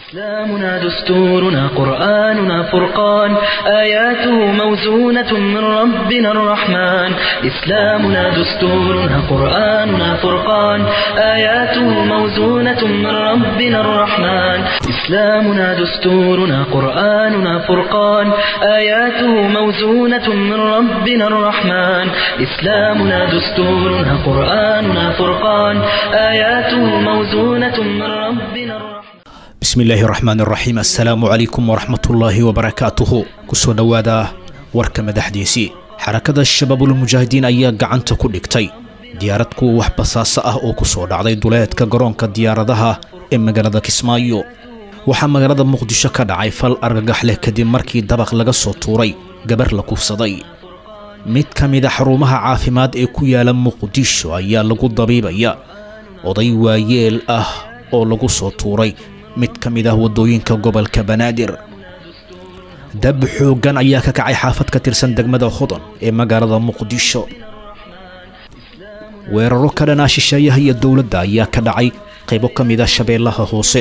إسلامنا دستورنا قرآننا فرقان آياته موزونة من ربنا الرحمن إسلامنا دستورنا قرآننا فرقان آياته موزونة من ربنا الرحمن إسلامنا دستورنا قرآننا فرقان آياته موزونة من ربنا الرحمن إسلامنا دستورنا قرآننا فرقان آياته موزونة من ربنا الرحمن bismi illaahi raxmaan raxiim assalaamu calaykum waraxmatullaahi wabarakaatuhu kusoo dhowaada warka madaxdiisii xarakada shabaabulmujaahidiin ayaa gacanta ku dhigtay diyaarad kuwa wax basaaso ah oo ku soo dhacday duleedka garoonka diyaaradaha ee magaalada kismaayo waxaa magaalada muqdisho ka dhacay fal argagax leh kadib markii dabaq laga soo tuuray gabar la kufsaday mid ka mida xarumaha caafimaad ee ku yaala muqdisho ayaa lagu dabiibaya oday waayeel ah oo lagu soo tuuray mid ka mid ah waddooyinka gobolka banaadir dab xooggan ayaa ka kacay xaafad ka tirsan degmada hodan ee magaalada muqdisho weeraro ka dhanaa shisheeyaha iyo dowladda ayaa ka dhacay qaybo ka mid ah shabeellaha hoose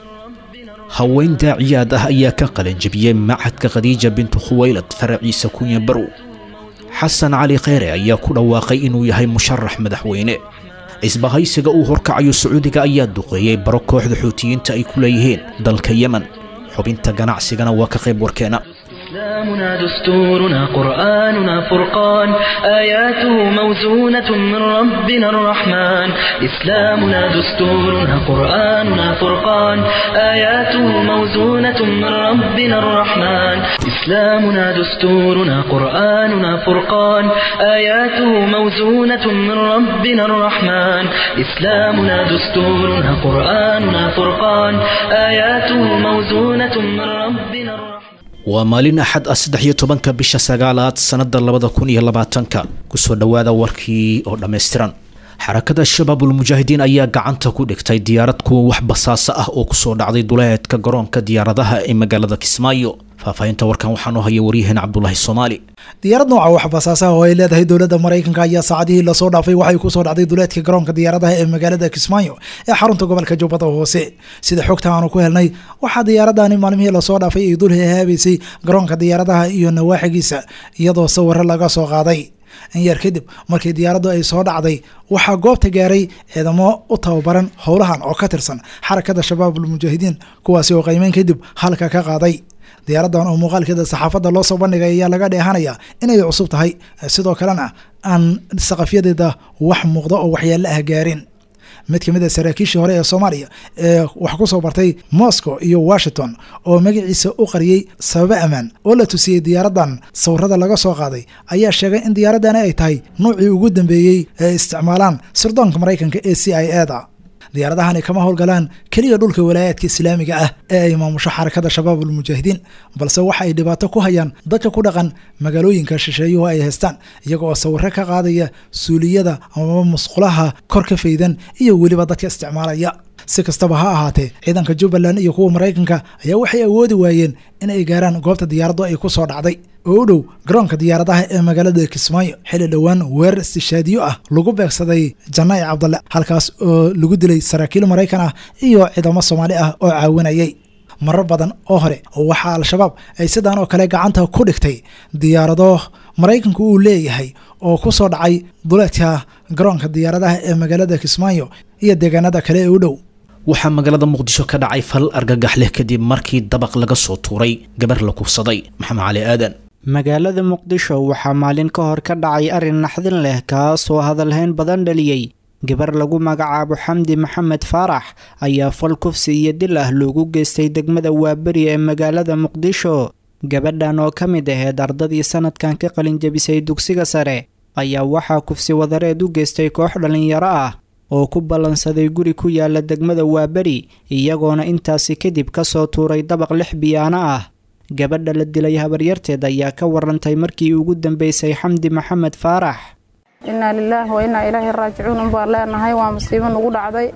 haween daaciyaad ah ayaa ka qalanjabiyey macadka khadiija bintu khuwaylad faraciisa kunya barow xasan cali kheyre ayaa ku dhawaaqay inuu yahay musharax madaxweyne cisbahaysiga uu horkacayo sacuudiga ayaa duqeeyey baro kooxda xuutiyiinta ay ku leeyihiin dalka yemen xubinta ganacsigana waa ka qayb warkeena إسلامنا دستورنا قرآننا فرقان آياته موزونة من ربنا الرحمن إسلامنا دستورنا قرآننا فرقان آياته موزونة من ربنا الرحمن إسلامنا دستورنا قرآننا فرقان آياته موزونة من ربنا الرحمن إسلامنا دستورنا قرآننا فرقان آياته موزونة من ربنا الرحمن waa maalin axad ah saddex iyo tobanka bisha sagaalaad sannada labada kun iyo labaatanka kusoo dhowaada warkii oo dhammaystiran xarakada shabaabulmujaahidiin ayaa gacanta ku dhigtay diyaarad kuwa wax basaaso ah oo kusoo dhacday duleedka garoonka diyaaradaha ee magaalada kismaayo faahfaahinta warkan waxaanoo haya waryaheena cabdulaahi soomaali diyaarad nooca wax basaasaha oo ay leedahay dowladda maraykanka ayaa saacadihii lasoo dhaafay waxay kusoo dhacday duleedka garoonka diyaaradaha ee magaalada kismaayo ee xarunta gobolka jubbada hoose sida xogta aanu ku helnay waxaa diyaaradani maalmihii lasoo dhaafay ay dul hehaabaysay garoonka diyaaradaha iyo nawaaxigiisa iyadoo sawiro laga soo qaaday in yar kadib markii diyaaraddu ay soo dhacday waxaa goobta gaaray ciidamo u tababaran howlahan oo ka tirsan xarakada shabaabulmujaahidiin kuwaasi oo qiimeyn kadib halka ka qaaday diyaaradan oo muuqaalkeeda saxaafadda loo soo bandhigay ayaa laga dheehanaya inay cusub tahay sidoo kalena aan saqafyadeeda wax muuqda oo waxyaalo ah gaarin mid ka mid a saraakiishii hore ee soomaaliya ee wax ku soo bartay moscow iyo washington oo magaciisa u qariyey sababo ammaan oo la tusiyey diyaaradan sawirada laga soo qaaday ayaa sheegay in diyaaradani ay tahay nuucii ugu dambeeyey ee isticmaalaan sirdoonka maraykanka ee c i e da diyaaradahani kama howlgalaan keliya dhulka walaayaadka islaamiga ah ee ay maamusho xarakada shabaabulmujaahidiin balse waxa ay dhibaato ku hayaan dadka ku dhaqan magaalooyinka shisheeyuhu ay haystaan iyaga oo sawiro ka qaadaya suuliyada amaba musqulaha kor ka faydan iyo weliba dadka isticmaalaya si kastaba ha ahaatee ciidanka jubbaland iyo kuwa maraykanka ayaa waxay awoodi waayeen in ay gaaraan goobta diyaaraddu ay ku soo dhacday oo u dhow garoonka diyaaradaha ee magaalada kismaayo xilli dhowaan weerar istishaadiyo ah lagu beegsaday janaa'i cabdalle halkaas oo lagu dilay saraakiil maraykan ah iyo ciidamo soomaali ah oo caawinayay marar badan oo hore waxaa al-shabaab ay sidaan oo kale gacanta ku dhigtay diyaarado maraykanku uu leeyahay oo ku soo dhacay duleedka garoonka diyaaradaha ee magaalada kismaayo iyo deegaanada kale ee u dhow waxaa magaalada muqdisho ka dhacay fal argagax leh kadib markii dabaq laga soo tuuray gabar la kufsaday maxamed cali aadan magaalada muqdisho waxaa maalin ka hor ka dhacay arrin naxdin leh kaasoo hadalhayn badan dhaliyey gabar lagu magacaabo xamdi maxamed faarax ayaa fal kufsi iyo dil ah loogu geystay degmada waaberi ee magaalada muqdisho gabadhan oo ka mid aheyd ardadii sanadkan ka qalinjabisay dugsiga sare ayaa waxaa kufsi wadareed u geystay koox dhallinyaro ah oo ku ballansaday guri ku yaala degmada waaberi iyagoona intaasi kadib ka soo tuuray dabaq lix biyaano ah gabadha la dilay habaryarteed ayaa ka warantay markii ugu dambeysay xamdi maxamed faarax innaa lilaahi wa innaa ilaahi raajicuun unbaan leenahay waa musiibo nugu dhacday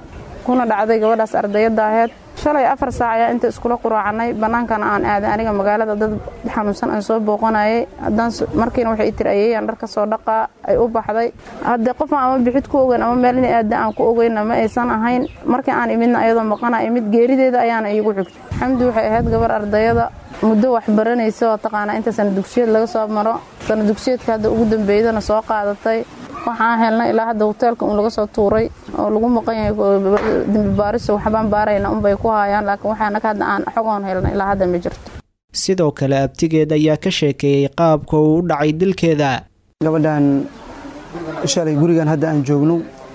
kuna dhacday gabadhaas ardayadda aheyd shalay afar saac ayaa inta iskula quraacanay bannaankana aan aaday aniga magaalada dad xanuunsan aan soo booqanayay haddaan markiina waxay tiri ayeeyaan dhar ka soo dhaqaa ay u baxday haddee qofaan ama bixid ku ogeyn ama meel inay aada aan ku ogeyna ma aysan ahayn markii aan imidna ayadoo maqana imid geerideeda ayaana iigu xigtay xamdi waxay ahayd gabar ardayada muddo wax baranaysa oo taqaanaa inta sana dugsiyeed laga soo maro sana dugsiyeedka hadda ugu dambeydana soo qaadatay waxaan helnay ilaa hadda hoteelka un laga soo tuuray oo lagu maqan yahay dembi baariso waxbaan baarayna unbay ku haayaan laakiin waxaanaka hadda aan xogoon helnay ilaa hadda ma jirto sidoo kale abtigeed ayaa ka sheekeeyey qaabka uu u dhacay dilkeeda gabadhan shalay gurigan hadda aan joogno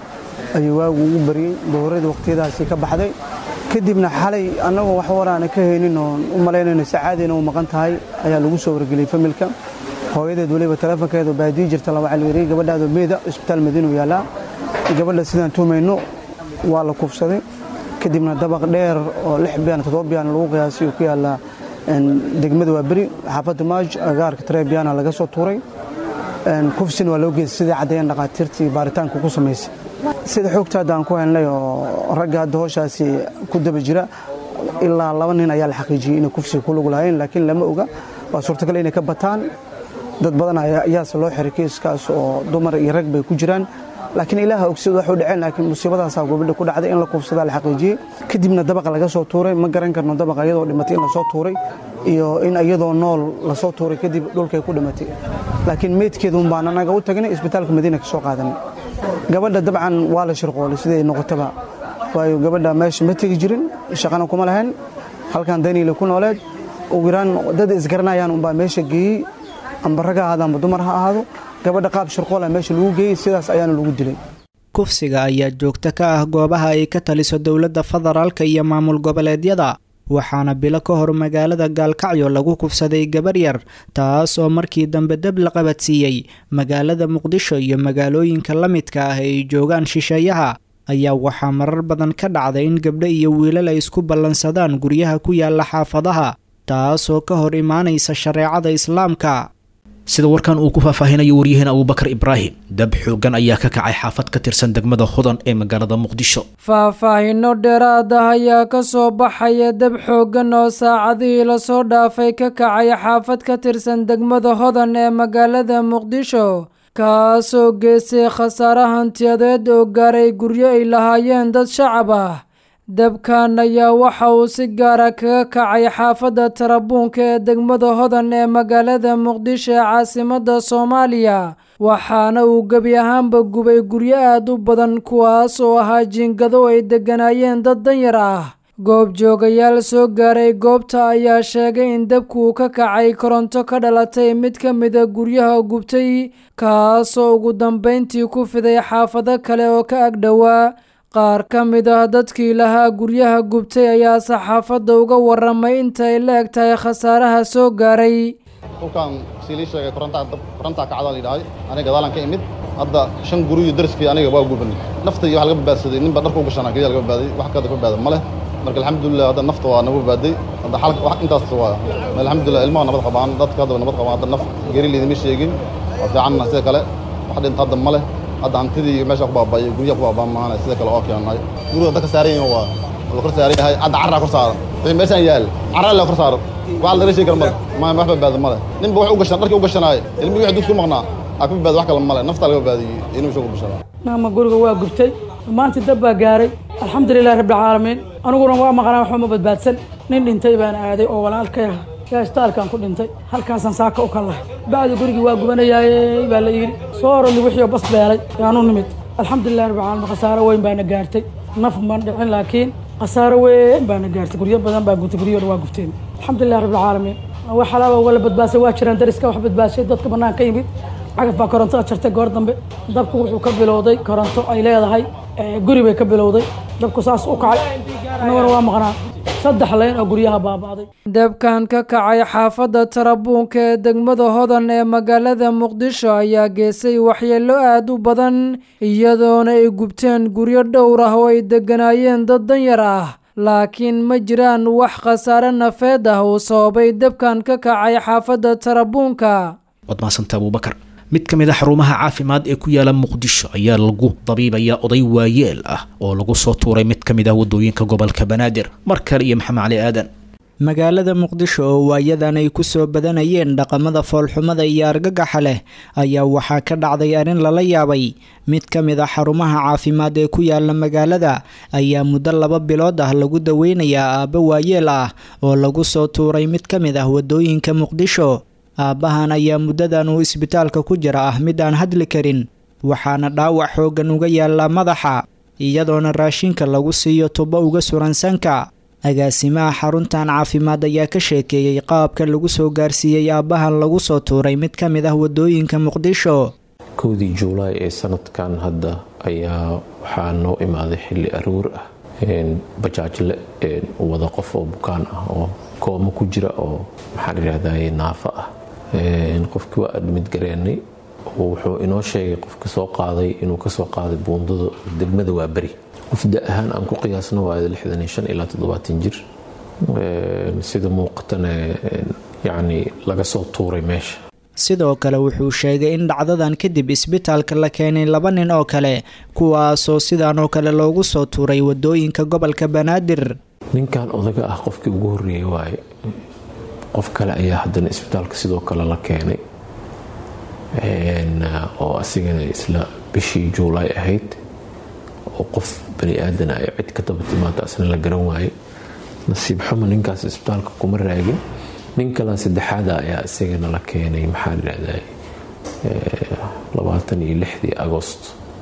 ayuu waagu ugu baryey dowrada waqtiyadaasi ka baxday kadibna xalay annagoo wax waraana ka haynin oon u malaynayno sacaadayna u maqan tahay ayaa lagu soo wargeliyey familka hooyadeed weliba teleefonkeedu baadiyi jirta laba calweeriye gabadhaadoo meeda isbitaal madiinu yaallaa gabadha sidaan tuumayno waa la kufsaday kadibna dabaq dheer oo lix biyaan toddoba biyaan lagu qiyaasay uu ku yaallaa degmada waa beri xaafadda maaj agaarka tareebiyana laga soo tuuray kufsina waa loo geystay sidai caddeeyeen dhaqaatiirtii baaritaanka ku samaysay sida xoogta hadda aan ku helnay oo ragga hadda howshaasi ku daba jira ilaa laba nin ayaa la xaqiijiyey inay kufsiga ku lug lahayn laakiin lama oga waa suurtagal inay ka bataan dad badan ayaase loo xiray kiiskaas oo dumar iyo rag bay ku jiraan laakiin ilaaha ogsid waxu dhaceen laakiin musiibadaasaa gobadha ku dhacday in la kufsadaa la xaqiijiyey kadibna dabaqa laga soo tuuray ma garan karno dabaqa iyadoo dhimatay in lasoo tuuray iyo in iyadoo nool lasoo tuuray kadib dhulkay ku dhimatay laakiin meydkeeduun baan anaga u tagnay isbitaalka madiina ka soo qaadanay gabadha dabcan waa la shirqoolay siday noqotaba waayo gabadha meesha ma tegi jirin shaqana kuma lahayn halkan daniile ku nooleed ugu yaraan dad isgaranayaan unbaa meesha geeyey amba rag ha ahaado amba dumar ha ahaado gabadha qaab shirqoola meesha lagu geeyey sidaas ayaana lagu dilay kufsiga ayaa joogto ka ah goobaha ay ka taliso dowladda federaalka iyo maamul goboleedyada waxaana bilo ka hor magaalada gaalkacyo lagu kufsaday gabar yar taas oo markii dambe dab la qabadsiiyey magaalada muqdisho iyo magaalooyinka la midka ah ay joogaan shisheeyaha ayaa waxaa marar badan ka dhacday in gabdho iyo wiilal ay isku ballansadaan guryaha ku yaala xaafadaha taasoo ka hor imaanaysa shareecada islaamka sida warkan uu ku faahfaahinayo waryaheena abuubakar ibraahim dab xooggan ayaa ka kacay xaafad ka tirsan degmada hodan ee magaalada muqdisho faahfaahinno dheeraad ah ayaa ka soo baxaya dab xooggan oo saacadihii lasoo dhaafay ka kacay xaafad ka tirsan degmada hodan ee magaalada muqdisho kaasoo geystay khasaare hantiyadeed oo gaaray guryo ay lahaayeen dad shacab ah dabkan ayaa waxa uu si gaara kaga kacay xaafadda tarabuunka ee degmada hodan ee magaalada muqdisho ee caasimadda soomaaliya waxaana uu gebi ahaanba gubay guryo aad u badan kuwaas oo ahaa jiingado ay degganaayeen dad danyar ah goobjoogayaal soo gaaray goobta ayaa sheegay in dabku uu ka kacay koronto ka dhalatay mid ka mida guryaha gubtay kaasoo ugu dambayntii ku fiday xaafado kale oo ka agdhowaa qaar ka mid ah dadkii lahaa guryaha gubtay ayaa saxaafadda uga waramay inta ay la eg tahay khasaaraha soo gaaray dhulkaan siilii sheegay korontaa kacdaa la yidhahday aniga gadaalan ka imid hadda shan guriyo dariskii aniga waa gubanay nafta iyo wax laga badbaadsaday ninba dharka u gashanaa keliya laga badbaaday wax kada ka badbaada ma leh marka alxamdulilah hadda nafta waa nagu badbaaday hadda xalka wax intaas waa alxamdulilah ilmaha nabad qabaan dadka hadda nabad qabaan hadda naf geri liidama sheegin waa fiicanna sida kale wax dhinta hadda ma leh hadda hantidii meesha ku baaba'ay guryaha ku baaba'an maahane sida kale oo keenay guriga dadka saaran yihiin waa la kor saaran yahay hadda carraa kor saaran wixii meeshaan yaal carraa la kor saaran wax laga sheegi karo male ma wax badbaado male ninba wax u gashan dharkii u gashanaay ilmihii wixii dudku maqnaa aa ka badbaado wax kale male naftaa laga badbaadiyey inuu isagu gashada maama guriga waa gubtay maanta dab baa gaaray alxamdulilahi rabbilcaalamiin aniguna waa maqnaa waxba ma badbaadsan nin dhintay baan aaday oo walaalkay ah yaa istaalkaan ku dhintay halkaasaan saaka u kallahay bacdi gurigii waa gubanayaaye baa la yidhi soo oroli wixii bas beelay yaanu nimid alxamdulilahi rabbilcaalamiin khasaaro weyn baana gaartay naf man dhicin laakiin khasaaro weyn baana gaartay guryo badan baa gubtay guryahooda waa gubteen alxamdulilahi rabbilcaalamiin wax alaaba wala badbaasay waa jiraan dariska wax badbaashay dadka bannaan ka yimid cagaf baa koronto jartay goor dambe dabku wuxuu ka bilowday koronto ay leedahay guri bay ka bilowday dabku saas u kacay annaguna waa maqnaa saddex leyn oo guryaha baaba'day dabkan ka kacay xaafadda tarabuunka ee degmada hodan ee magaalada muqdisho ayaa geesay waxyeello aad u badan iyadoona ay gubteen guryo dhowr ah oo ay degganaayeen dad danyar ah laakiin ma jiraan wax khasaare nafeed ah uu sababay dabkan ka kacay xaafadda tarabuunka waad mahadsanta abuubakar mid ka mid a xarumaha caafimaad ee ku yaala muqdisho ayaa lagu dabiibaya oday waayeel ah oo lagu soo tuuray mid ka mid ah wadooyinka gobolka banaadir mar kale iyo maxamed cali aadan magaalada muqdisho oo waayadan ay ku soo badanayeen dhaqamada foolxumada iyo argagaxa leh ayaa waxaa ka dhacday arrin lala yaabay mid ka mid a xarumaha caafimaad ee ku yaala magaalada ayaa muddo laba bilood ah lagu daweynayaa aabbo waayeel ah oo lagu soo tuuray mid ka mid ah wadooyinka muqdisho aabbahan ayaa muddadan uu isbitaalka ku jira ah mid aan hadli karin waxaana dhaawac xooggan uga yaallaa madaxa iyadoona raashinka lagu siiyo tubo uga suran sanka agaasimaha xaruntan caafimaad ayaa ka sheekeeyey qaabka lagu soo gaarsiiyey aabbahan lagu soo tuuray mid ka mid ah wadooyinka muqdisho kowdii juulaay ee sanadkan hadda ayaa waxaa noo imaaday xilli aroor ah bajaajle wada qof oo bukaan ah oo koomo ku jira oo maxaa layihahdaye naafo ah qofkii waa admid gareenay wuxuu inoo sheegay qofka soo qaaday inuu kasoo qaaday buundada degmada waa beri qof da ahaan aan ku qiyaasno waa ilaa jir sida muuqatana yani laga soo tuuray meesha sidoo kale wuxuu sheegay in dhacdadan kadib isbitaalka la keenay laba nin oo kale kuwaasoo sidaan oo kale loogu soo tuuray wadooyinka gobolka banaadir ninkan odaga ah qofkii ugu horreeyey waaye qof kale ayaa haddana isbitaalka sidoo kale la keenay oo asigana isla bishii juulaay ahayd oo qof bani aadana ay cid ka daba timaado asna la garan waaye nasiib xumo ninkaas isbitaalka kuma raagin nin kala saddexaada ayaa isagana la keenay maxaa layihahdaa labaatan iyo lixdii agost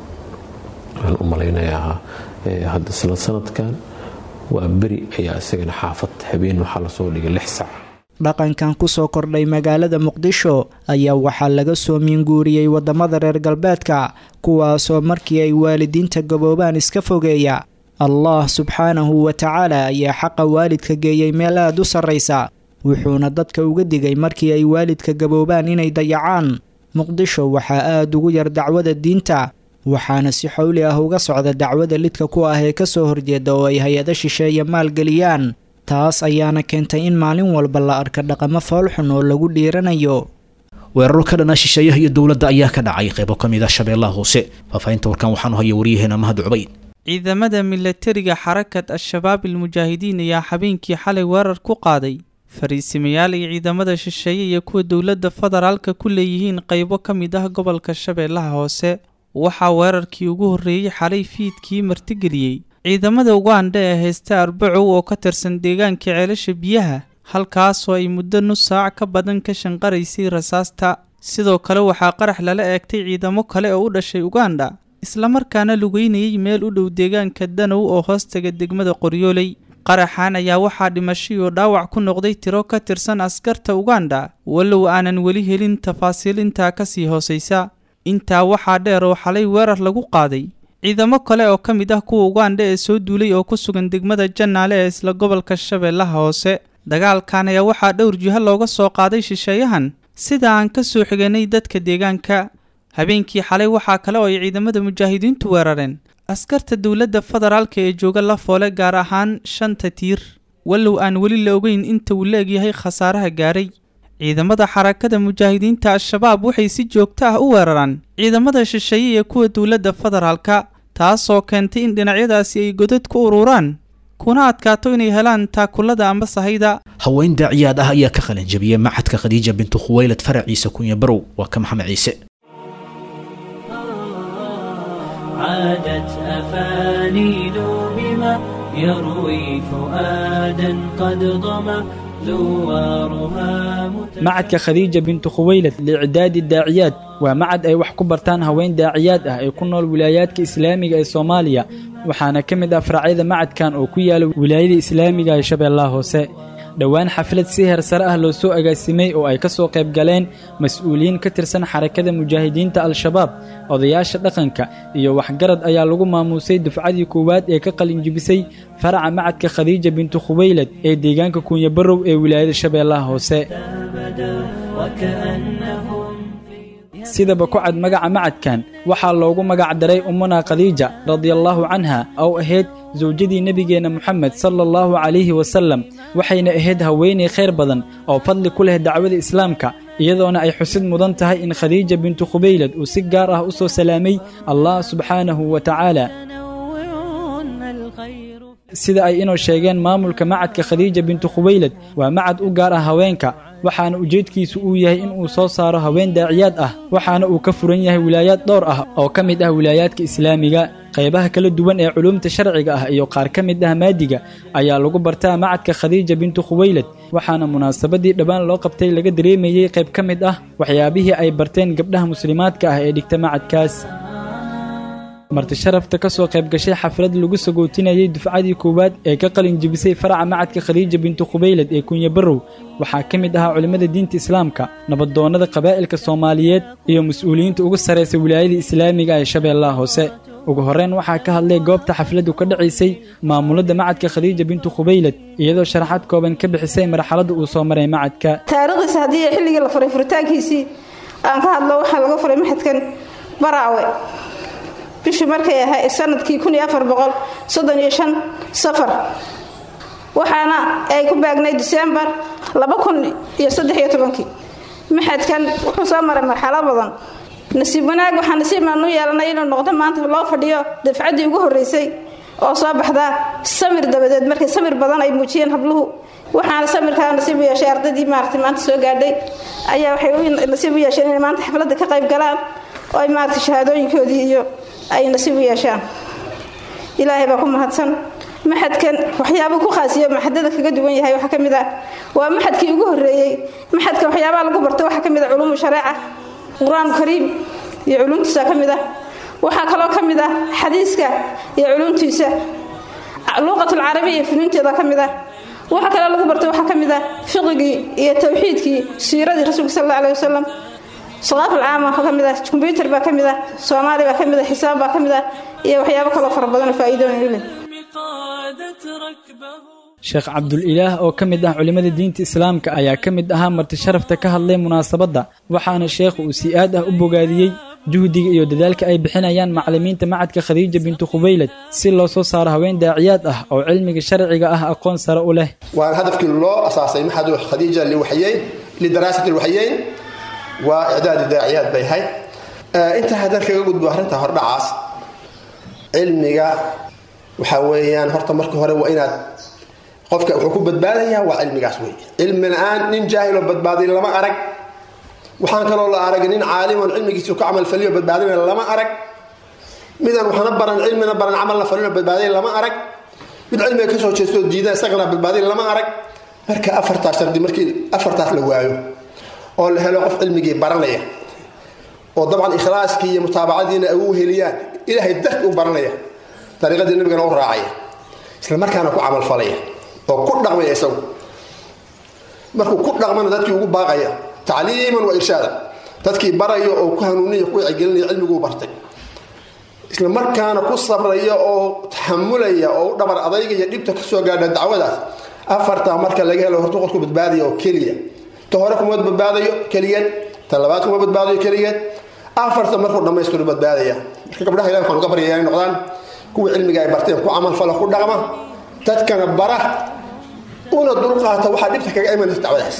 waxaan u malaynayaa hadda isla sanadkan waa beri ayaa isagana xaafad habeen waxaa lasoo dhigay lix sac dhaqankan kusoo kordhay magaalada muqdisho ayaa waxaa laga soo miinguuriyey wadamada reer galbeedka kuwaasoo markii ay waalidiinta gaboobaan iska fogeeya allah subxaanahu wa tacaala ayaa xaqa waalidka geeyey meel aada u sarraysa wuxuuna dadka uga digay markii ay waalidka gaboobaan inay dayacaan muqdisho waxaa aada ugu yar dacwada diinta waxaana si xowli ah uga socda dacwada lidka ku ah ee kasoo horjeeda oo ay hay-ado shisheeye maalgeliyaan taas ayaana keentay in maalin walba la arka dhaqamo foolxun oo lagu dhiiranayo weeraro ka dhana shisheeyaha iyo dowladda ayaa ka dhacay qaybo ka mid ah shabeellaha hoose faahfaahinta warkan waxaanu haya waryaheena mahad cubayd ciidamada milatariga xarakad al-shabaab ilmujaahidiin ayaa habeenkii xalay weerar ku qaaday fariisimayaal ay ciidamada shisheeye iyo kuwa dowladda federaalka ku leeyihiin qaybo ka mid ah gobolka shabeellaha hoose waxaa weerarkii ugu horreeyey xalay fiidkii martigeliyey ciidamada uganda ee haysta arbacow oo ka tirsan deegaanka ceelasha biyaha halkaasoo ay muddo nus saac ka badan ka shanqaraysay rasaasta sidoo kale waxaa qarax lala eegtay ciidamo kale oo u dhashay uganda islamarkaana lugeynayay meel u dhow deegaanka danow oo hoostaga degmada qoryooley qaraxan ayaa waxaa dhimashay oo dhaawac ku noqday tiro ka tirsan askarta uganda walow aanan weli helin tafaasiil intaa kasii hoosaysa intaa waxaa dheer oo xalay weerar lagu qaaday ciidamo kale oo ka mid ah kuwa uganda ee soo duulay oo ku sugan degmada jannaale ee isla gobolka shabeellaha hoose dagaalkan ayaa waxaa dhowr jiho looga soo qaaday shisheeyahan sida aan ka soo xiganay dadka deegaanka habeenkii xalay waxaa kale oo ay ciidamada mujaahidiintu weerareen askarta dowladda federaalka ee jooga la foole gaar ahaan shanta tiir walow aan weli la ogeyn inta uu la-egyahay khasaaraha gaaray ciidamada xarakada mujaahidiinta al-shabaab waxay si joogto ah u weeraraan ciidamada shisheeye iyo kuwa dowladda federaalka taasoo keentay in dhinacyadaasi ay godad ku ururaan kuna adkaato inay helaan taakulada amba sahayda haween daaciyaad ah ayaa ka qalin jabiyey maxadka khadiija bintu khuweylad faraciisa kunya barow waa ka maxamed ciise عادت أفانين بما يروي فؤادا قد ضمى زوارها macadka khadiija bintu khuweylad liicdaadi daaciyaad waa macad ay wax ku bartaan haween daaciyaad ah ee ku nool wilaayaadka islaamiga ee soomaaliya waxaana ka mid ah faracyada macadkan oo ku yaala wilaayada islaamiga ee shabeellaha hoose dhowaan xaflad si heer sare ah loo soo agaasimay oo ay ka soo qayb galeen mas-uuliyiin ka tirsan xarakada mujaahidiinta al-shabaab odayaasha dhaqanka iyo waxgarad ayaa lagu maamuusay dufcadii koowaad ee ka qalinjibisay faraca macadka khadiija bintu khuweylad ee deegaanka kuunyabarow ee wilaayada shabeellaha hoose sidaba ku cad magaca macadkan waxaa loogu magac daray ummuna khadiija radiallaahu canha oo ahayd sawjadii nebigeenna moxamed sala allahu calayhi wasallam waxayna ahayd haweenay khayr badan oo fadli ku leh dacwada islaamka iyadoona ay xusid mudan tahay in khadiija bintu khubaylad uu si gaar ah u soo salaamay allah subxaanahu wa tacaala sida ay inoo sheegeen maamulka macadka khadiija bintu khubaylad waa macad u gaar ah haweenka waxaana ujeedkiisu uu yahay in uu soo saaro haween daaciyaad ah waxaana uu ka furan yahay wilaayaad dhowr ah oo ka mid ah wilaayaadka islaamiga qaybaha kala duwan ee culuumta sharciga ah iyo qaar ka mid ah maadiga ayaa lagu bartaa macadka khadiija bintu khubaylad waxaana munaasabadii dhowaan loo qabtay laga dareemayey qayb ka mid ah waxyaabihii ay barteen gabdhaha muslimaadka ah ee dhigta macadkaas marti sharafta ka soo qayb gashay xaflad lagu sagootinayey dufcadii koowaad ee ka qalin jebisay faraca macadka khadiija bintu khubaylad ee kunya barrow waxaa ka mid ahaa culimmada diinta islaamka nabadoonnada qabaa'ilka soomaaliyeed iyo mas-uuliyiinta ugu sarraysa wilaayada islaamiga ee shabeellaha hoose ugu horreyn waxaa ka hadlay goobta xafladdu ka dhacaysay maamulladda macadka khadiija bintu khubaylad iyadoo sharaxaad kooban ka bixisay marxaladda uu soo maray macadka taariikhdiisa haddii xilligii la furay furitaankiisii aan ka hadlo waxaa laga furay maxadkan baraawe bishii markay ahay sanadkii safar waxaana ay ku baagnay disembar maxadkan wuxuu soo maray marxalo badan nasiib wanaag waxaa nasiibaan u yeelanay inuu noqdo maanta loo fadhiyo dafcaddii ugu horreysay oo soo baxda samir dabadeed markay samir badan ay muujiyeen habluhu waxaana samirkaa nasiib u yeeshay ardaydii maarata maanta soo gaadhay ayaa waxay nasiib u yeesheen inay maanta xafladda ka qayb galaan oo ay maarata shahaadooyinkoodii iyo ay nasiib u yeeshaan ilaahay baa ku mahadsan maxadkan waxyaabuu ku khaasiyo maxadada kaga duwan yahay waxaa ka mid ah waa maxadkii ugu horreeyey maxadka waxyaabaha lagu barto waxaa ka mid ah culuumu shareeca qur-aanku kariim iyo culuumtiisa ka mid ah waxaa kaloo ka mid ah xadiiska iyo culuumtiisa luuqatulcarabiya iyo funuunteeda ka mid ah waxa kaloo lagu barto waxaa ka mid ah fiqigii iyo tawxiidkii siiradii rasuulka sal alla alih wasalam saqaafulcaama waxaa ka mid ah kombyutar baa ka mid ah soomaali baa ka mid ah xisaab baa ka mid ah iyo waxyaabo kaloo fara badanoo faa'iidooyin u leh sheekh cabdul-ilaah oo ka mid ah culimmada diinta islaamka ayaa ka mid ahaa marti sharafta ka hadlay munaasabadda waxaana sheekhu uu si aad ah u bogaadiyey juhdiga iyo dadaalka ay bixinayaan macallimiinta macadka khadiija bintu khubaylad si loo soo saaro haween daaciyaad ah oo cilmiga sharciga ah aqoon sare u leh waana hadafkii loo asaasay maxadu khadiija liwaxyeyn lidaraasati lwaxyeyn waa icdaadi daaciyaad bay ahayd intaa haddaan kaga gudbo arrinta hordhacaas cilmiga waxaa weeyaan horta marka hore waa inaad qofka wuxuu ku badbaadayaa waa cilmigaas wey cilmi la-aan nin jaahiloo badbaaday lama arag waxaan kaloo la arag nin caalimoon cilmigiisu ka camal faliyo badbaadina lama arag midaan waxna baran cilmina baran camalna falino badbaaday lama arag mid cilmiga kasoo jeestoo diida isagana badbaaday lama arag marka afartaas shardi markii afartaas la waayo oo la helo qof cilmigii baranaya oo dabcan ikhlaaskii iyo mutaabacadiina ay u heliyaan ilaahay darti u baranaya dariiqadii nabigana u raacaya isla markaana ku camalfalaya oo ku dhaqmaya isagu markuu ku dhaqmana dadkii ugu baaqaya tacliiman wa irshaada dadkii baraya oo ku hanuuniya ku wacyigelinaya cilmiguu bartay isla markaana ku sabraya oo taxamulaya oo u dhabar adaygaya dhibta kasoo gaadha dacwadaas afartaa marka laga helo hortu qofku badbaadaya oo keliya ta hore kuma badbaadayo keligeed ta labaad kuma badbaadayo keligeed afarta markuu dhammaystiro badbaadaya marka gabdhaha ilahi waxaan uga baryaya inay noqdaan kuwa cilmiga ay barteen ku camalfala ku dhaqma dadkana bara una dulqaata waxaa dhibta kaga imanaysa dacwadaas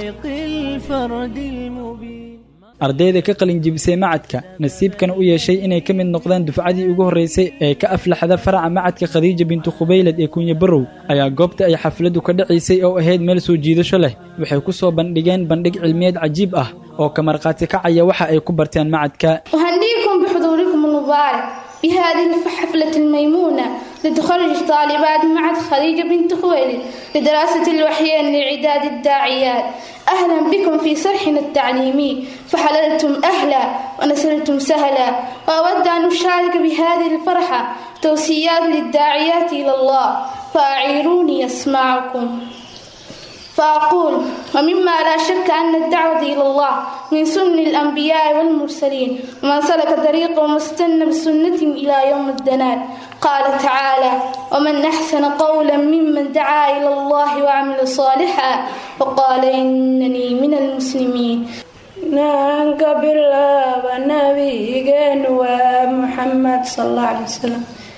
ardayda ka qalin jibisay macadka nasiibkana u yeeshay inay ka mid noqdaan dufcadii ugu horreysay ee ka aflaxda faraca macadka khadiija bintu khubaylad ee kunya barrow ayaa goobta ay xafladdu ka dhacaysay oo ahayd meel soo jiidasho leh waxay ku soo bandhigeen bandhig cilmiyeed cajiib ah oo ka markhaati kacaya waxa ay ku barteen macadka أهنيكم بحضوركم المبارك بهذه الحفلة الميمونة لتخرج طالبات معهد خديجة بنت خويلد لدراسة الوحيين لإعداد الداعيات أهلا بكم في صرحنا التعليمي فحللتم أهلا ونسلتم سهلا وأود أن أشارك بهذه الفرحة توصيات للداعيات إلى الله فأعيروني أسمعكم فأقول ومما لا شك أن الدعوة إلى الله من سنن الأنبياء والمرسلين ومن سلك طريقهم واستنى بسنة إلى يوم الدنال قال تعالى ومن أحسن قولا ممن دعا إلى الله وعمل صالحا وقال إنني من المسلمين naanka bilaaba nabigeenu waa muxamed sal alla alay wasalam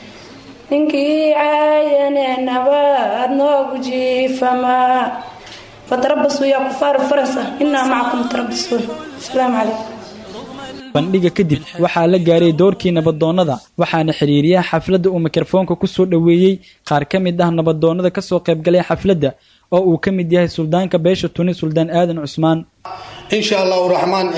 ninkii caayane nabaad noogu jiifamaa fatarabasuu yaa kufaaru farasa inaa macakum tarabasuun asalaamu calaykum bandhiga kadib waxaa la gaaray doorkii nabadoonnada waxaana xiriiriyaha xafladda uu mikrofoonka ku soo dhoweeyey qaar ka mid ah nabadoonnada ka soo qaybgalay xafladda oo uu ka mid yahay suldaanka beesha tuni suldaan aadan cusmaan insha allahu raxmaan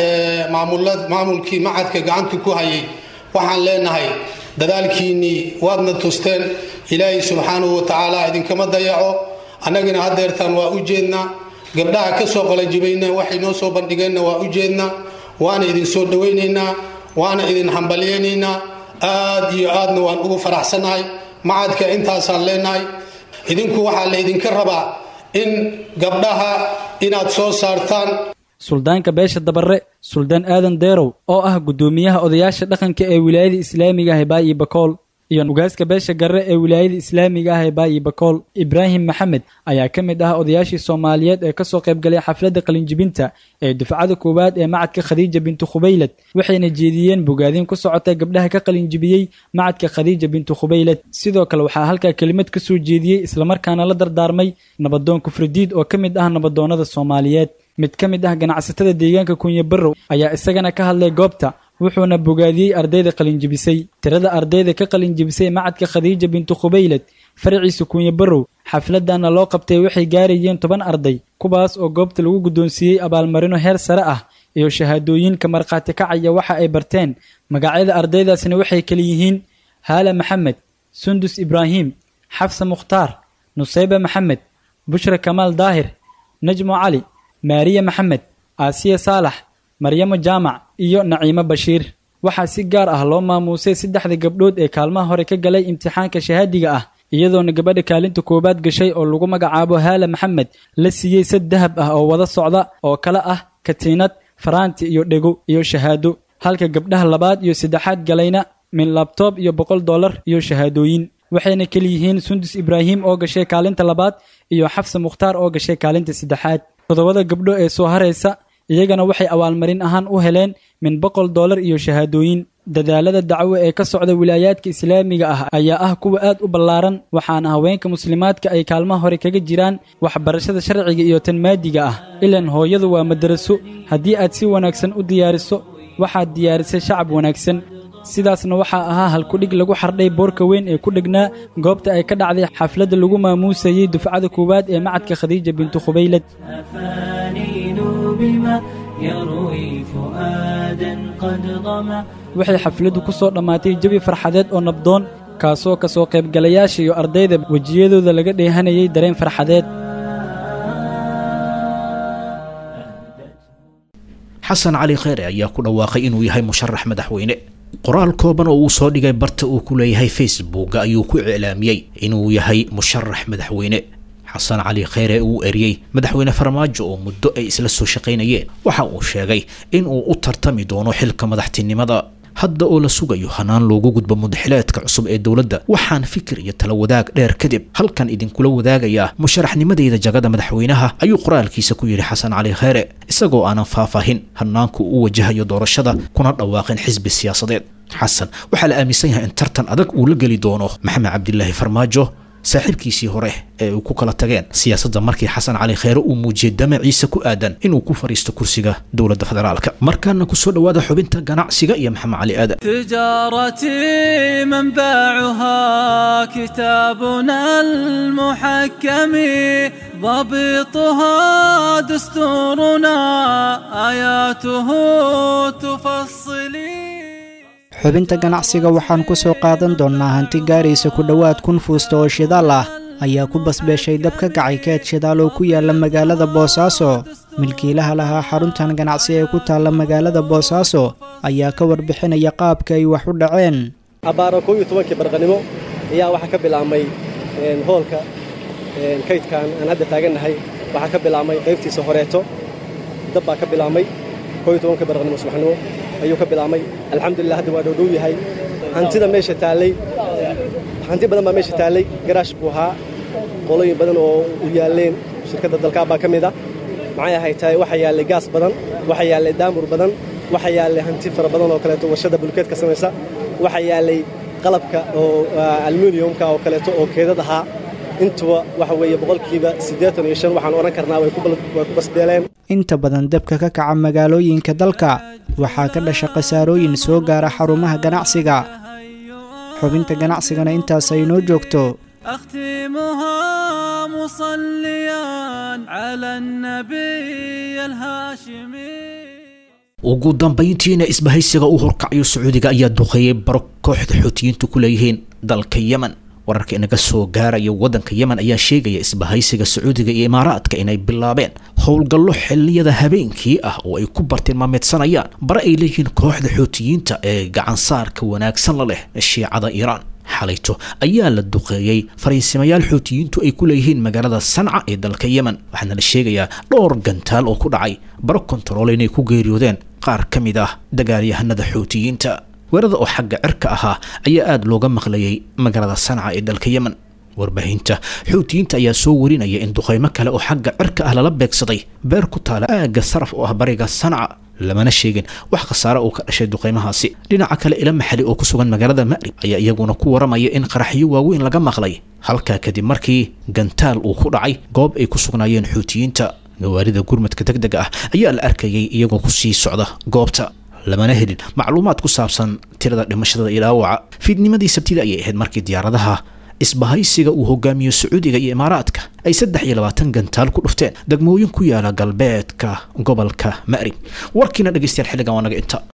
maamulkii macadka gacanta ku hayay waxaan leenahay dadaalkiinnii waadna tusteen ilaahay subxaanahu wa tacaala idinkama dayaco annagina haddeertaan waa u jeednaa gabdhaha ka soo qalajibayna waxay noo soo bandhigeenna waa u jeednaa waana idin soo dhowaynaynaa waana idin hambalyaynaynaa aad iyo aadna waan ugu faraxsannahay macadka intaasaan leenahay idinku waxaa laydinka rabaa in gabdhaha inaad soo saartaan suldaanka beesha dabarre suldaan aadan deerow oo ah guddoomiyaha odayaasha dhaqanka ee wilaayada islaamiga ah ee baayi bakool iyo ugaaska beesha garre ee wilaayada islaamiga ah ee baayi bakool ibraahim maxamed ayaa ka mid ah odayaashii soomaaliyeed ee kasoo qaybgalay xafladda qalinjibinta ee dufcada koowaad ee macadka khadiija bintu khubaylad waxayna jeediyeen bogaadin ku socota gabdhaha ka qalinjibiyey macadka khadiija bintu khubaylad sidoo kale waxaa halkaa kelimad ka soo jeediyey islamarkaana la dardaarmay nabadoon kufridiid oo ka mid ah nabadoonnada soomaaliyeed mid ka mid ah ganacsatada deegaanka kunye barrow ayaa isagana ka hadlay goobta wuxuuna bogaadiyey ardayda qalinjibisay tirada ardayda ka qalinjibisay macadka khadiija bintu khubaylad faraciisa kunye barrow xafladana loo qabtay waxay gaarayeen toban arday kuwaas oo goobta lagu guddoonsiiyey abaalmarino heer sare ah iyo shahaadooyinka markhaati kacaya waxa ay barteen magacyada ardaydaasna waxay kala yihiin haala maxamed sundus ibraahim xafsa mukhtaar nusayba maxamed bushra kamaal daahir najmo cali maariya maxamed aasiya saalax maryamo jaamac iyo naciimo bashiir waxaa si gaar ah loo maamuusay saddexda gabdhood ee kaalmaha hore ka galay imtixaanka shahaadiga ah iyadoona gabadha kaalinta koowaad gashay oo lagu magacaabo haala maxamed la siiyey sad dahab ah oo wada socda oo kale ah katiinad faraanti iyo dhego iyo shahaado halka gabdhaha labaad iyo saddexaad galayna min labtoob iyo boqol dollar iyo shahaadooyin waxayna keliyihiin sundus ibraahim oo gashay kaalinta labaad iyo xafsa mukhtaar oo gashay kaalinta saddexaad toddobada gabdho ee soo haraysa iyagana waxay abaalmarin ahaan u heleen min boqol dollar iyo shahaadooyin dadaalada dacwo ee ka socda wilaayaadka islaamiga ah ayaa ah kuwa aad u ballaaran waxaana haweenka muslimaadka ay kaalmaha hore kaga jiraan waxbarashada sharciga iyo tan maadiga ah ilan hooyadu waa madaraso haddii aad si wanaagsan u diyaariso waxaad diyaarisay shacab wanaagsan sidaasna waxaa ahaa halkudhig lagu xardhay boorka weyn ee ku dhegnaa goobta ay ka dhacday xafladda lagu maamuusayey dufcada koowaad ee macadka khadiija bintu khubaylad waxay xafladdu ku soo dhammaatay jabi farxadeed oo nabdoon kaasoo ka soo qaybgalayaasha iyo ardayda wejiyadooda laga dheehanayay dareen farxadeed xasan cali kheyre ayaa ku dhawaaqay inuu yahay musharax madaxweyne qoraal kooban oo uu soo dhigay barta uu ku leeyahay facebook ayuu ku iclaamiyey inuu yahay musharax madaxweyne xasan cali kheyre uu eriyey madaxweyne farmaajo oo muddo ay isla soo shaqaynayeen waxa uu sheegay in uu u tartami doono xilka madaxtinimada hadda oo la sugayo hanaan loogu gudbo mudaxileedka cusub ee dowladda waxaan fikir iyo tala wadaag dheer kadib halkan idinkula wadaagayaa musharaxnimadeyda jagada madaxweynaha ayuu qoraalkiisa ku yidhi xasan cali kheyre isagoo aanan faahfaahin hanaanku u wajahayo doorashada kuna dhawaaqin xisbi siyaasadeed xasan waxaa la aaminsan yahay in tartan adag uu la geli doono maxamed cabdilaahi farmaajo saaxiibkiisii hore ee uu ku kala tageen siyaasadda markii xasan cali kheyre uu muujiyey damaciisa ku aadan inuu ku fadhiisto kursiga dowladda federaalka markaana kusoo dhowaada xubinta ganacsiga iyo maxamed cali aadan تجارتي منبعها كتابنا المحكم ضبطها دستورنا آياته تفصلي xubinta ganacsiga waxaan ku soo qaadan doonnaa hanti gaaraysa ku dhowaad kun fuusta oo shidaal ah ayaa ku basbeeshay dab ka kacay keed shidaal oo ku yaala magaalada boosaaso milkiilaha lahaa xaruntan ganacsi ee ku taalla magaalada boosaaso ayaa ka warbixinaya qaabka ay wax u dhaceen abbaaro koob iyo tobankii barqanimo ayaa waxaa ka bilaabmay hoolka kaydkan aan hadda taagannahay waxaa ka bilaabmay qaybtiisa horeeto dab baa ka bilaabmay koob iyo tobankii barqanimo subaxnimo ayuu ka bilaabmay alxamdulilah hadda waa dhowdhow yahay hantida meesha taallay hanti badan baa meesha taallay garaash buu ahaa qolooyin badan oo u yaalleen shirkadda dalkaab baa ka mid ah maxay ahay tahay waxa yaallay gaas badan waxa yaallay daamur badan waxa yaallay hanti fara badan oo kaleeto warshada bulkeedka samaysa waxa yaallay qalabka oo aluminiumka oo kaleeto oo keedad ahaa intuba waxa weeye boqolkiiba siddeetan iyo shan waxaan odhan karnaa way ku basbeeleen inta badan dabka ka kaca magaalooyinka dalka waxaa ka dhasha khasaarooyin soo gaara xarumaha ganacsiga xubinta ganacsigana intaas ay noo joogto أختمها مصليا على النبي الهاشمي ugu dambayntiina isbahaysiga uu horkacayo sacuudiga ayaa duqeeyey baro kooxda xuutiyiintu ku leeyihiin dalka yemen wararka inaga soo gaaraya waddanka yemen ayaa sheegaya isbahaysiga sacuudiga iyo imaaraadka inay bilaabeen howlgallo xilliyada habeenkii ah oo ay ku bartilmaameedsanayaan bare ay leeyihiin kooxda xuutiyiinta ee gacansaarka wanaagsan la leh shiicada iiraan xalayto ayaa la duqeeyey fariisimayaal xuutiyiintu ay ku leeyihiin magaalada sanca ee dalka yemen waxaana la sheegayaa dhowr gantaal oo ku dhacay baro kontarool inay ku geeriyoodeen qaar ka mid ah dagaalyahanada xuutiyiinta weerada oo xagga cirka ahaa ayaa aada looga maqlayay magaalada sanca ee dalka yemen warbaahinta xuutiyiinta ayaa soo warinaya in duqeymo kale oo xagga cirka ah lala beegsaday beer ku taala aagga saraf oo ah bariga sanca lamana sheegin wax khasaare uu ka dhashay duqeymahaasi dhinaca kale ila maxali oo ku sugan magaalada ma'rib ayaa iyaguna ku waramaya in qaraxyo waaweyn laga maqlay halkaa kadib markii gantaal uu ku dhacay goob ay ku sugnaayeen xuutiyiinta gawaarida gurmadka deg dega ah ayaa la arkayay iyagoo ku sii socda goobta lamana helin macluumaad ku saabsan tirada dhimashada iyo dhaawaca fiidnimadii sabtida ayay ahayd markii diyaaradaha isbahaysiga uu hogaamiyo sacuudiga iyo imaaraadka ay saddex iyo labaatan gantaal ku dhufteen degmooyin ku yaala galbeedka gobolka ma'rib warkiina dhegeystayaal xilligan waa naga inta